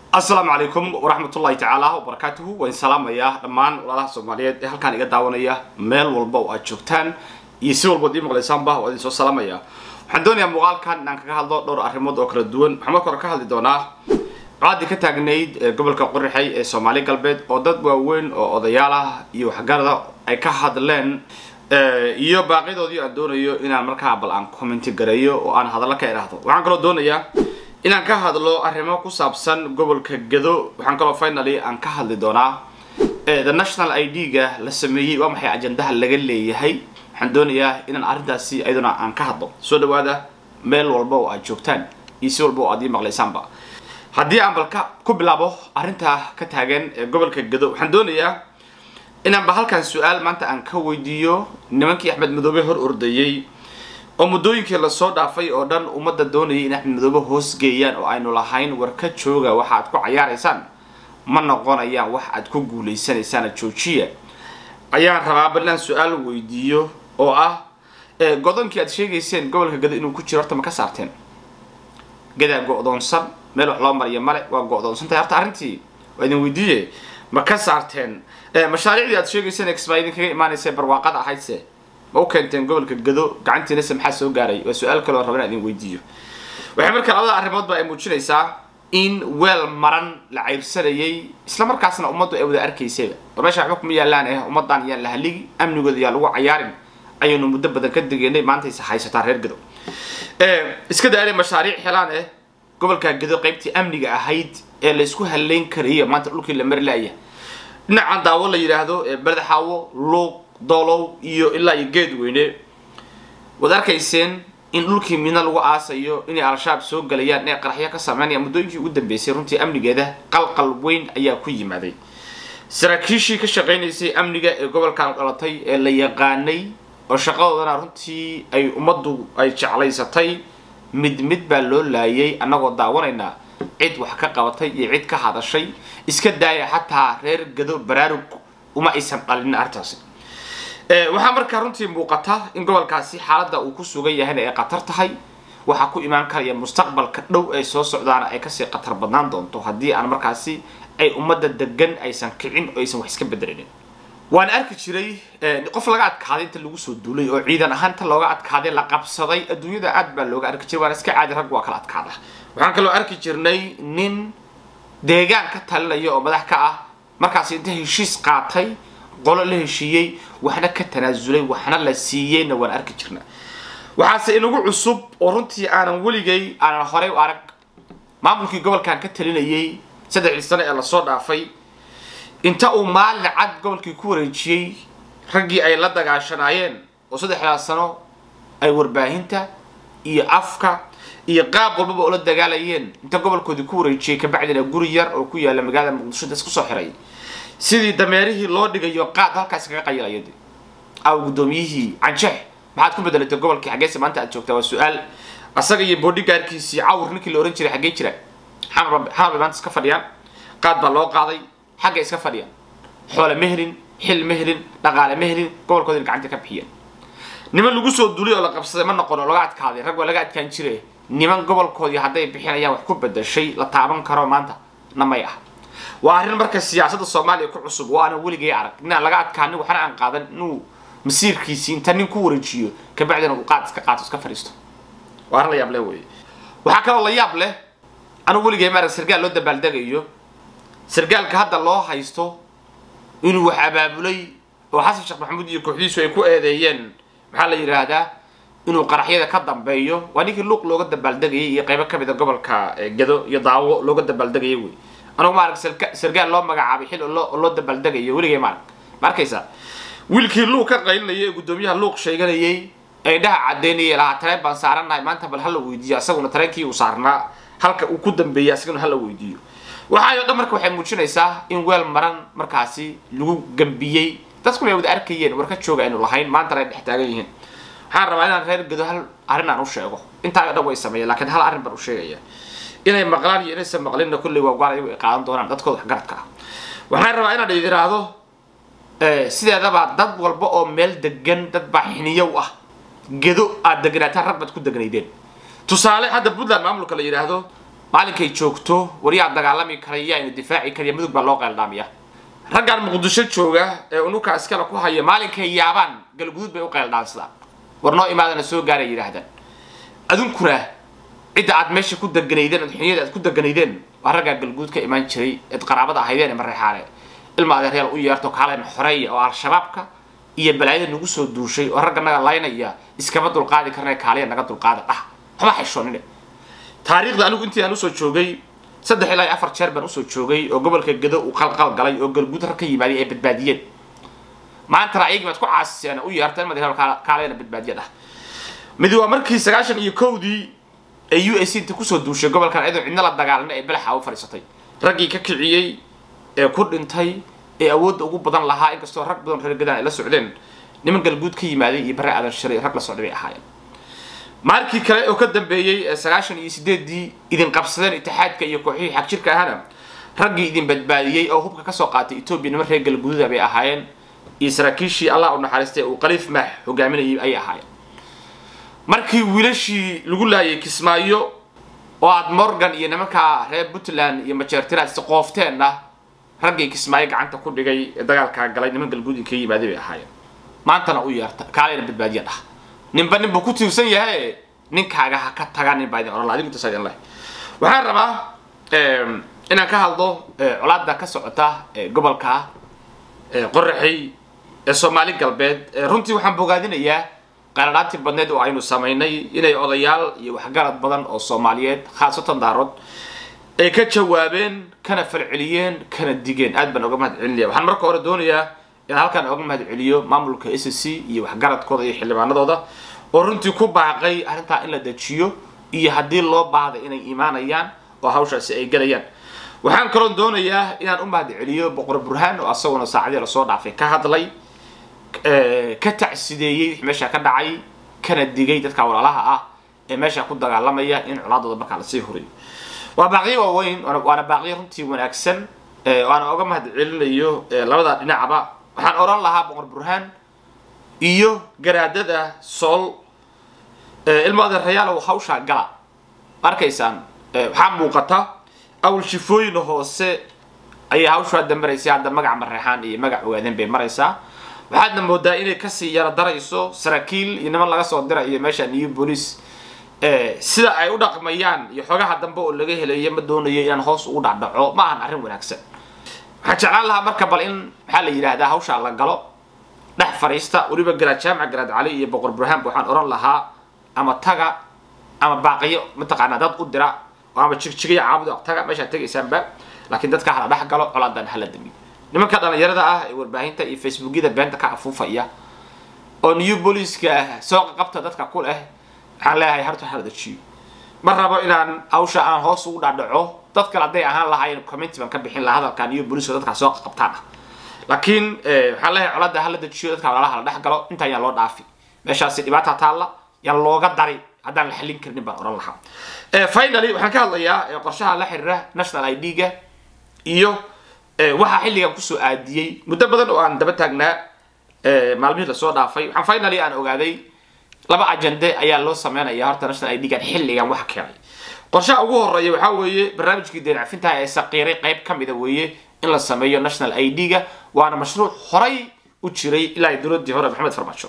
asalaamu calaykum waraxmatullahi tacaala wabarakaatuhu waan salaamayaa dhammaan walaalaha soomaaliyeed ee halkaan iga daawanaya meel walba oo aad joogtaan iyo si walbood ii maqlaysaanba waa idin soo salaamaya waxaan doonayaa muuqaalkan inaan kaga hadlo dhowr arrimood oo kala duwan waxaan marka hore ka hadli doonaa colaadii ka taagnayd ee gobolka qorixay ee soomaali galbeed oo dad waaweyn oo odayaal ah iyo waxgarada ay ka hadleen iyo baaqidoodii aan doonayo inaan markaa bal aan commenti gareeyo oo aan hadallo ka idhaahdo waxaan kaloo doonayaa inaan ka hadlo arrimo ku saabsan gobolka gado waxaan kaloo finally aan ka hadli doonaa the national i d ga la sameeyey waa maxay ajandaha laga leeyahay waxaan doonayaa inaan arrintaasi ayaduna aan ka hadlo soo dhawaada meel walba oo aad joogtaan iyo si walba oo aad ii maqlaysaanba haddii aan balka ku bilaabo arrintaa ka taagan ee gobolka gado waxaan doonayaa inaanba halkan su-aal maanta aan ka weydiiyo nimankii axmed madoobe hor ordayey oo muddooyinkii lasoo dhaafay oo dhan ummadda doonayay in axmed madoobe hoosgeeyaan oo aynu lahayn war ka jooga waxa aad ku cayaaraysaan ma noqonayaan wax aad ku guulaysanaysaana joojiya ayaan rabaa bal inaan su-aal weydiiyo oo ah godonkii aad sheegayseen gobolka gado inuu ku jiro horta ma ka saarteen gadaa go-doonsan meel wax loo mariyo male waa go-doonsantahay horta arrintii waa idin weydiiye ma ka saarteen mashaariicdii aad sheegayseen exbaa idinkaga imaanaysa barwaaqada ahaydse ma u keenteen gobolka gado gacantiinase maxaa soo gaaray waa su-aal kaloo raba inaan idin weydiiyo waxay marka labada arrimoodba ay muujinaysaa in weel maran la cayrsanayay isla markaasna ummaddu ay wada arkaysayba war meesha waxba kuma yaallaan eh ummadan yaan la haligi amnigooda yaa lagu cayaarin ayaynu muddo badan ka degeynay maantayse haysataa reer gado iska daa inay mashaariic helaan eh gobolka gado qaybtii amniga ahayd ee la isku haleyn karaya maanta dhulkii la mari laaya dhinacan daawo la yidhaahdo badaxaawo luuq doolow iyo ilaa iyo geed weyne waad arkayseen in dhulkii midna lagu aasayo inay al-shabaab soo galayaan inay qaraxyo ka sameynayaan muddooyinkii ugu dambeysay runtii amnigeeda qalqal weyn ayaa ku yimaaday saraakiishii ka shaqaynaysay amniga ee gobolkan dhalatay ee la yaqaanay oo shaqadoodana runtii ay ummaddu ay jeclaysatay mid mid baa loo laayay annagoo daawanaynaa cid wax ka qabatay iyo cid ka hadashay iska daaya xataa reer gado baraarug uma aysan dhalinin arrintaasi waxaa markaa runtii muuqata in gobolkaasi xaaladda uu ku sugan yahayna ay khatar tahay waxaa ku imaan karaya mustaqbalka dhow ay soo socdaana ay kasii khatar badnaan doonto haddii aan markaasi ay ummadda degan aysan kicin oo aysan wax iska bedelinin waan arki jiray qof laga adkaaday inta lagu soo duulay oo ciidan ahaan inta looga adkaaday la qabsaday adduunyada aad baa looga arki jiray waana iska caadi rag waa kala adkaada waxaan kaloo arki jirnay nin deegaan ka talinaya oo madax ka ah markaasi inta heshiis qaatay qolo la heshiiyey waxna ka tanaasulay waxna la siiyeyna waan arki jirnaa waxaase inagu cusub oo runtii aanan weligay aanan horey u arag maamulkii gobolkan ka talinayay saddexdii sano ee lasoo dhaafay inta uu maalin cad gobolkii ku wareejiyey raggii ay la dagaashanaayeen oo saddexdaas sano ay warbaahinta iyo afka iyo qaab walbaba oo la dagaalayeen inta gobolkoodii ku wareejiyey kabacdina guri yar oo ku yaala magaalada muqdisho inta isku soo xiray sidii dameerihii loo dhigayo qaad halkaas kaga qayilaya de aw guddoomiyihii canjeex maxaad ku bedelatay gobolkii xaggeese maanta aad joogtaa waa su-aal asaga iyo boodhigaarkiisii cawr ninkii la ohan jiray xaggee jira xamar bay maanta iska fadhiyaan qaad baa loo qaaday xagga iska fadhiyaan xoole ma helin xil ma helin dhaqaale ma helin gobolkoodina gacanta ka bixiyeen niman lagu soo duulay oo la qabsaday ma noqon oo laga adkaaday rag waa laga adkaan jire niman gobolkoodii hadday bixinayaan wax ku bedashay la taaban karo maanta namay ah waa arrin marka siyaasadda soomaaliya ku cusub waana weligay arag inaan laga adkaanin waxna aan qaadan inuu masiirkiisii inta nin ku wareejiyo kabacdina uu qaad iska qaato iska fadhiisto waa arrin la yaab leh weye waxaa kaloo la yaab leh anugu weligay maarag sargaal loo dabaaldegayo sargaalka hadda loo haysto inuu wax abaabulay oo xasan sheekh maxamuud iyo kooxdiisu ay ku eedeeyeen maxaa la yidhaahdaa inuu qaraxyada ka dambeeyo waa ninkii luuq looga dabaaldegayay iyo qaybo kamid a gobolka gado iyo daawo looga dabaaldegaya wey anugu maarag sargaal loo magacaabay xil oo loo dabaaldegayo weligay maarag ma arkaysaa wiilkii luuq ka qaylinayay ee guddoomiyaha luuq sheeganayay ee indhaha caddeynayay lahaa tareen baan saaranahay maanta bal hala weydiiyo asaguna tareenkii uu saarnaa halka uu ku dambeeyay asaguna hala weydiiyo waxaayo dhan marka waxay muujinaysaa in weel maran markaasi lagu gambiyey dadkuna ay wada arkayeen war ka jooga aynu lahayn maantana ay dhex taagan yihiin waxaan rabaa inaan reer gado hal arrin aan u sheego intaayo dhan way sameeyeen lakiin hal arrin baan u sheegaya inay maqlaan iyo inaysan maqlinna kulley waa gaal ayagu ay qaadan doonaan dadkooda waxgaradka ah waxaan rabaa inaan idiraahdo sideedaba dad walba oo meel degan dad baa xiniyow ah gedo aad deganaataan rag baad ku degnaydeen tusaale hadda puntland maamulka la yidhaahdo maalinkay joogto wariyaa dagaalami karaya yaa ina difaaci karaya mudug baa loo qeeldhaamiya raggan muqdisho jooga ee unuka iskale ku haya maalinkay yaabaan galguduud bay u qeeldhaansadaan war noo imaadana soo gaaray yidhaahdaan adunkuna cidda aad meesha ku deganaydeen adxunyada aad ku deganaydeen waa raggaa galguud ka imaan jiray eed qaraabada ahaydeen ee mareexaane ilma adeeryaal u yeerto kaaleen xoreeya oo al-shabaabka iyo balaayada nagu soo duushay oo ragga naga laynaya iskama dulqaadi karna kaaliya naga dulqaada dhah waxba xishoonine taariikhda anigu intii aan usoo joogay saddex ilaa iyo afar jeer baan usoo joogay oo gobolka gado uu qalqal galay oo galguud rag ka yimaaday ay badbaadiyeen maantana ayagii baad ku caasiseen u yeerteen madaxweyne kaaleyna badbaadiya dhah midi waa markii sagaashan iyo kowdii ee u s inta kusoo duushay gobolkan iyadoo cidna la dagaalana ee belaxa u fadhiisatay raggii ka kiciyey ee ku dhintay ee awoodda ugu badan lahaa inkastoo rag badan reer gadaan ay la socdeen niman galguud ka yimaaday iyo bare aadan shiray rag la socday bay ahaayeen maalkii kale oo ka dambeeyey ee sagaashan iyo sideeddii idin qabsadeen itixaadka iyo kooxihii xagjirka ahana raggii idin badbaadiyey oo hubka kasoo qaatay etoobiya niman reer galguuda bay ahaayeen iyo saraakiishii allah u naxariistay uu qaliif maax hogaaminayay ayay ahaayeen markii wiilashii lagu laayay kismaayo oo aad morgan iyo nimankaa reer puntland iyo majeertiraad isqoofteenna raggii kismaayo gacanta ku dhigay ee dagaalkaa galay niman galguudin ka yimaaday bay ahaayeen maantana u yeerta kaaleyna badbaadiya dhah ninba nin buu ku tiirsan yahay ninkaaga ha ka taga nin baa idin oran laha adigu intaas idin leh waxaan rabaa inaan ka hadlo colaada ka socota gobolka qoraxey ee soomaali galbeed runtii waxaan bogaadinayaa qaaladhaantii badneed oo aynu samaynay inay odayaal iyo waxgarad badan oo soomaaliyeed khaasatan daarood ay ka jawaabeen kana falceliyeen kana digeen aad baan oga mahad celinaya waxaan marka hore doonayaa inaan halkaan oga mahad celiyo maamulka s c iyo waxgaradkooda iyo xildhibaanadooda oo runtii ku baaqay arrintaa in la dejiyo iyo haddii loo baahda inay imaanayaan oo hawshaasi ay gelayaan waxaan kaloo doonayaa inaan u mahad celiyo boqor burhaan oo asaguna saacadii lasoo dhaafay ka hadlay ka tacsideeyey wix meesha ka dhacay kana digay dadka walaalaha ah ee meesha ku dagaalamaya in colaadooda markaa lasii huriyo waa baaqiyo waaweyn waana baaqiyo runtii wanaagsan waana oga mahad celinayo labada dhinacba waxaan oran lahaa boqor burhaan iyo garaadada sool ilmo adeerayaalow hawshaa gala arkaysaan waxaa muuqata awal shifooyin hoose ayay hawshu hadda maraysa hadda magac mareexaan iyo magac ogaadeen bay maraysaa waxaadna moodaa inay kasii yara darayso saraakiil iyo niman laga soo dirayo meesha new police sida ay u dhaqmayaan iyo xogaha dambe oo laga helayo ma doonayo inaan hoos ugu dhacdhaco ma ahan arrin wanaagsan waxaan jeclaan lahaa marka bal in maxaa la yidhaahdaa hawshaa la galo dhex fadhiista weliba garaad jaamac garaad cali iyo boqor burhaan waxaan oran lahaa ama taga ama baaqiyo mataqaanaa dad u dira ama jigjigayo caabuda taga meeshaad tegaysaanba laakiin dadka hala dhex galo colaadan hala damiyo nimanka dhalinyarada ah ee warbaahinta iyo facebookyada beenta ka afuufaya oo new booliiska soo qabta dadka ku leh waxaan leeyahay harta hala dejiyo ma rabo inaan hawsha aan hoos ugu dhadhaco dad kale hadday ahaan lahaayeen comment baan ka bixin lahaa hadalka new booliiska dadkaa soo qabtaan ah laakiin waxaan leeyahay colada hala dejiyo dadka walaalaha la dhex galo intaa yaan loo dhaafi meeshaasi dhibaata taalla yaan looga dari haddaan la xallin karnin baan oran lahaa finally waxaan ka hadlayaa qorshaha la xiriira national i d-ga iyo waxaa xilligan kusoo aadiyey muddo badan oo aan daba taagnaa maalmihii lasoo dhaafay waxaan finally aan ogaaday laba ajende ayaa loo sameynaya horta national i d-gan xilligan waxa keenay qorshaha ugu horeeya waxaa weeye barnaamijkii deen cafintaha ee saqiiray qayb ka mida weeye in la sameeyo national i d-ga waana mashruuc horay u jiray ilaa dowladii hore maxamed farmaajo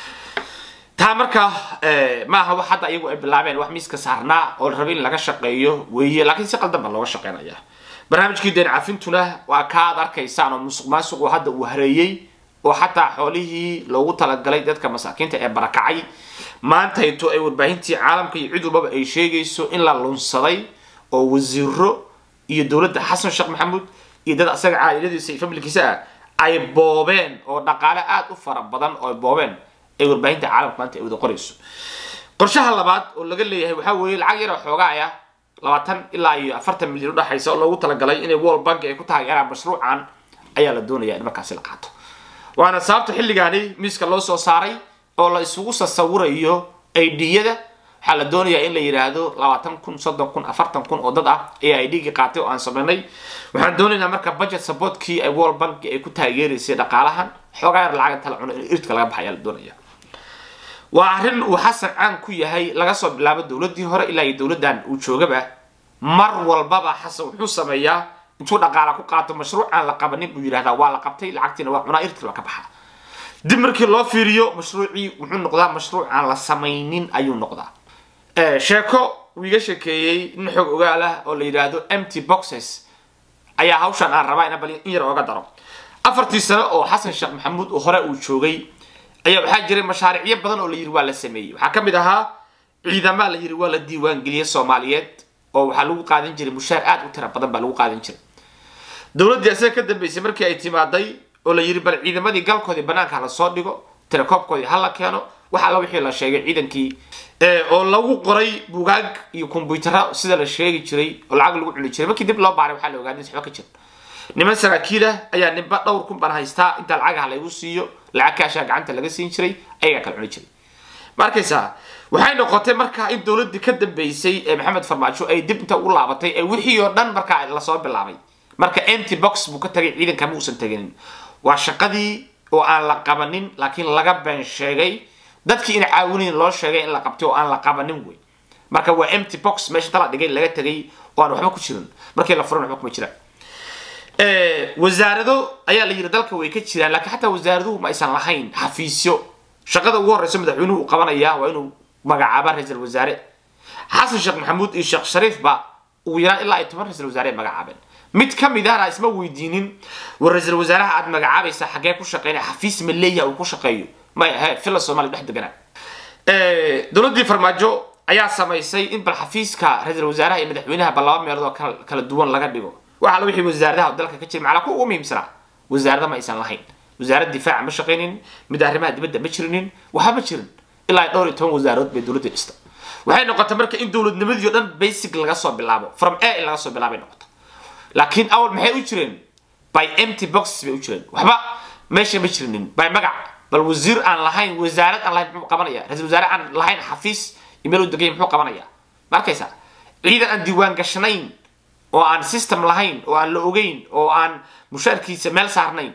taa marka maaha wax hadda iyagu ay bilaabeen wax miiska saarnaa oo la rabay in laga shaqeeyo weeye laakiin si qaldan baa looga shaqeynaya barnaamijkii deen cafintuna waa ka ad arkaysaan oo musuq maasuqu hadda uu hareeyey oo xataa xoolihii loogu talagalay dadka masaakiinta ee barakacay maanta intuu ay warbaahintii caalamka iyo cid walbaba ay sheegayso in la lunsaday oo wasiiro iyo dowladda xasan sheekh maxamuud iyo dad asaga caa'iladiisa iyo familkiisa ah ay boobeen oo dhaqaale aada u fara badan oo ay boobeen ay warbaahinta caalamka maanta ay wada qorayso qorshaha labaad oo laga leeyahay waxaa weeye lacag yar oo xoogaa ah labaatan ilaa iyo afartan milyan udhexaysa oo loogu talagalay inay world bank ay ku taageeraan mashruucan ayaa la doonaya in markaasi la qaato waana sababta xilligaani miiska loo soo saaray oo la isugu sasawirayo aidiyada waxaa la doonayaa in la yidhaahdo labaatan kun soddon kun afartan kun oo dad ah ayaa idgii qaatay oo aan sameynay waxaan doonaynaa marka budget supportkii ay world bank ay ku taageeraysay dhaqaalahan xoogaa yar lacag inta la cuno in irtka laga baxa ayaa la doonaya waa arrin uu xasan caan ku yahay laga soo bilaabo dowladdii hore ilaa iyo dowladdan uu joogaba mar walbaba xasan wuxuu sameeyaa intuu dhaqaala ku qaato mashruuc aan la qabanin buu yidhahdaa waa la qabtay lacagtiina waa cunaa irti waa ka baxaa dib markii loo fiiriyo mashruucii wuxuu noqdaa mashruuc aan la samaynin ayuu noqdaa sheeko uu iga sheekeeyey nin xoog ogaal ah oo la yidhaahdo empty boxes ayaa hawshan aan rabaa ina bal in yar ooga daro afartii sano oo xasan sheekh maxamuud oo hore uu joogay ayaa waxaa jiray mashaariicyo badan oo la yidhi waa la sameeyey waxaa ka mid ahaa ciidamaa la yidhi waa la diiwaangeliyey soomaaliyeed oo waxaa lagu qaadan jiray mushaar aad u tira badan baa lagu qaadan jiray dowladdii asaga ka dambeysay markii ay timaaday oo la yidhi bal ciidamadii galkoodii banaanka hala soo dhigo tirakoobkoodii hala keeno wax alla wixii la sheegay ciidankii oo lagu qoray bugaag iyo kombyutaro sida la sheegi jiray oo lacag lagu cuni jiray markii dib loo baaray waxaa la ogaaday waxba ka jira niman saraakiilah ayaa ninba dhowr kun baan haystaa inta lacagaha laygu siiyo lacag kaashaa gacanta laga siin jiray ayagaa kala cuni jiray ma arkaysaa waxay noqotay markaa in dowladdii ka dambeysay ee maxamed farmaajo ay dib inta u laabatay ee wixii oo dhan markaa lasoo bilaabay marka empty box buu ka tagay ciidanka ma uusan teginin waa shaqadii oo aan la qabanin laakiin laga been sheegay dadkii ina caawinayn loo sheegay in la qabtay oo aan la qabanin wey marka waa empty box meesha inta la dhigay laga tegay oo aan waxba ku jirin markii la furan waxba kuma jiraan wasaarado ayaa la yidhi dalka way ka jiraan laakiin xataa wasaaraduhu ma aysan lahayn xafiisyo shaqada ugu horreysa madaxweynuhu uu qabanaya waa inuu magacaaba ra-iisul wasaare xasan sheekh maxamuud iyo sheekh shariifba ugu yaraan ilaa ay toban ra-isul wasaare magacaabeen mid ka mid ahna isma weydiinin war ra-iisul wasaaraha aad magacaabaysa xaggee ku shaqeynaya xafiis ma leeyaha uu ku shaqeeyo maya he fila soomaaliya dhex deganaa dowladdii farmaajo ayaa samaysay in bal xafiiska ra-iisul wasaaraha iyo madaxweynaha ba laba meelood oo kala duwan laga dhigo waxa la wixii wasaaradaha dalka ka jira macala kuwa ugu muhiimsanaa wasaarada ma aysan lahayn wasaarad difaaca ma shaqaynin mid arrimaha dibadda ma jirinin waxba ma jirin ilaa dhowr iyo toban wasaarood bay dowladda dhista waxay noqotay marka in dowladnimadii o dhan basic laga soo bilaabo from a in laga soo bilaabay noqota laakiin awal maxay u jireen by empty boxes bay u jireen waxba meesha ma jirinin by magac bal wasiir aan lahayn wasaarad aan lahayn muxuu qabanaya ra-isul wasaare aan lahayn xafiis imeel u degay muxuu qabanaya ma arkaysaa ciidan aan diiwaan gashanayn oo aan system lahayn oo aan la ogeyn oo aan mushaarkiisa meel saarnayn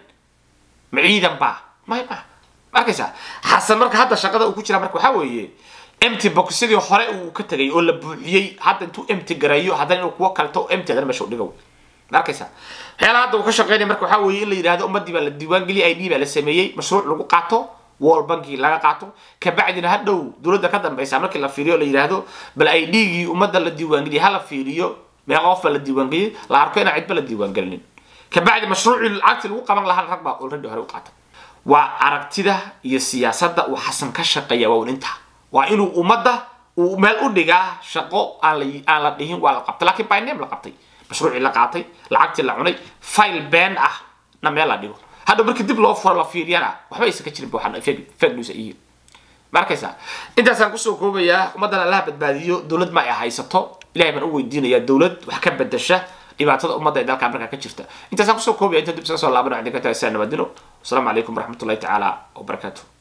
ma ciidan baa may ma ma arkaysaa xasan marka hadda shaqada uu ku jira marka waxaa weeye empty boxyadii hore uu ka tegay oo la buuxiyey hadda intuu empty gareeyo haddana inuu kuwo kalto empty haddana meesha u dhigo ma arkaysaa waxyaalaha hadda uu ka shaqeynaya marka waxaa weeye in la yidhahdo ummaddii baa la diiwaangeliyay id baa la sameeyey mashruuc lagu qaato wall banki laga qaato kabacdina hadhow dowladda ka dambeysa markii la fiiriyo la yidhaahdo bal idgii ummadda la diiwaangeliyay hala fiiriyo meeqa qof baa la diiwaangeliyay la arko inaan cidba la diiwaangelinin kabacdi mashruucii lacagtii lagu qaban lahaa rag baa already hore u qaata waa aragtida iyo siyaasadda uu xasan ka shaqeeya waa inta waa inuu ummadda uu meel u dhigaa shaqo aan la aan la dhihin waa la qabtay laakiin by name la qabtay mashruucii la qaatay lacagtii la cunay file been ah na meel la dhigo hadda markii dib loo furo la fiiriyana waxba aysan ka jirin waxaan fake news ay yihiin ma arkaysaa intaasaan kusoo koobayaa ummaddan allaha badbaadiyo dowlad ma ay haysato ilahay baan u weydiinayaa dowlad wax ka bedasha dhibaatada ummadda ee dalka markaa ka jirta intaasaan kusoo koobaya inta dib isaga soo laabana waxaan idinka tagay saa nabadino wasalaamu calaykum waraxmatullahi tacaala wabarakaatuh